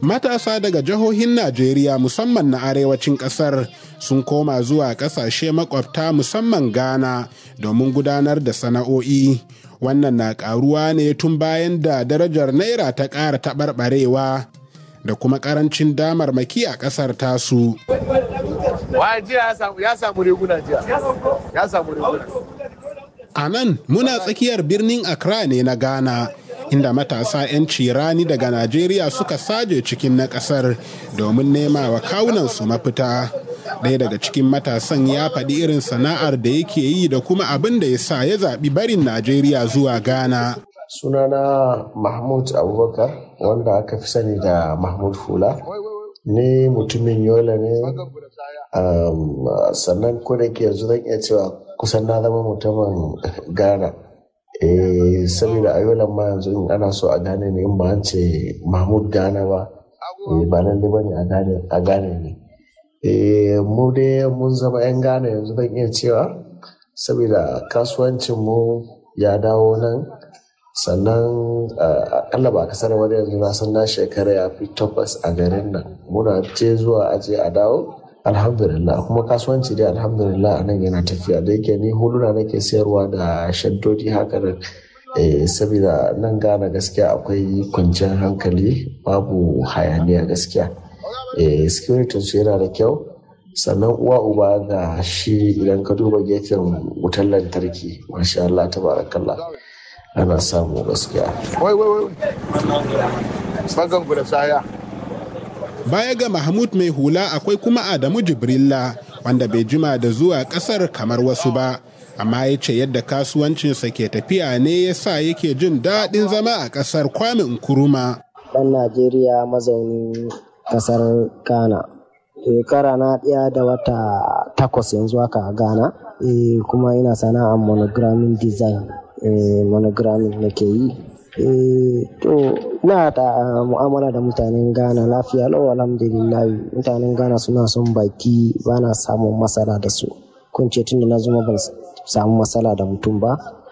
Matasa daga jihohin Najeriya musamman na arewacin ƙasar sun koma zuwa ƙasashe makwabta musamman Ghana domin gudanar da sana'o'i. Wannan na ƙaruwa ne tun bayan da darajar Naira ta ƙara taɓarɓarewa da kuma ƙarancin damarmaki a ƙasar tasu. Wa jiya ya samu riguna jiya. Ya samu riguna. A nan muna tsakiyar birnin Accra ne na Ghana. inda matasa 'yan cirani daga Najeriya suka saje cikin na ƙasar domin nema wa kawunansu mafita. Ɗaya daga cikin matasan ya faɗi irin sana'ar da yake yi da kuma abin da ya sa ya zaɓi barin Najeriya zuwa Ghana. Sunana Mahmud Abubakar wanda aka fi sani da Mahmud Hula. Ni mutumin Yola ne, sannan ko da ke yanzu zan iya cewa kusan na zama mutumin Ghana. eh saboda a yolan ma yanzu in ana so a gane ne in ba an ce mahmud gane ba ba nan da bane a gane ne eh mu dai mun zama yan gane yanzu zan iya cewa saboda kasuwancin mu ya dawo nan sannan akalla ba kasar wani yanzu na san na shekara ya fi tabbas a garin nan muna je zuwa aje a dawo alhamdulillah kuma kasuwanci dai alhamdulillah a nan yana tafiya da yake ni huluna nake sayarwa da shaddodi haka nan saboda nan gane gaskiya akwai kwanciyar hankali babu hayaniya gaskiya security su yana da kyau sannan uwa uba ga shi idan ka duba gefen wutar lantarki masha Allah tabarakallah ana samu gaskiya wai wai wai bagan da saya Baya ga Mahmud mai hula akwai kuma Adamu Jibrilla wanda bai jima da zuwa kasar kamar wasu ba, amma ya ce yadda kasuwancinsa ke tafiya ne ya sa yake jin daɗin zama a ƙasar Kwame Nkuruma. Ɗan Najeriya mazaunin ƙasar Ghana. Shekara na ɗaya da wata takwas yanzu haka a Ghana, kuma ina sana'ar monogramming design, monogramming nake yi. to ina da mu'amala da mutanen ghana lafiya lau alhamdulillah mutanen ghana suna son baki ba na samun matsala da su kun ce tun da na zuma ban samu matsala da mutum ba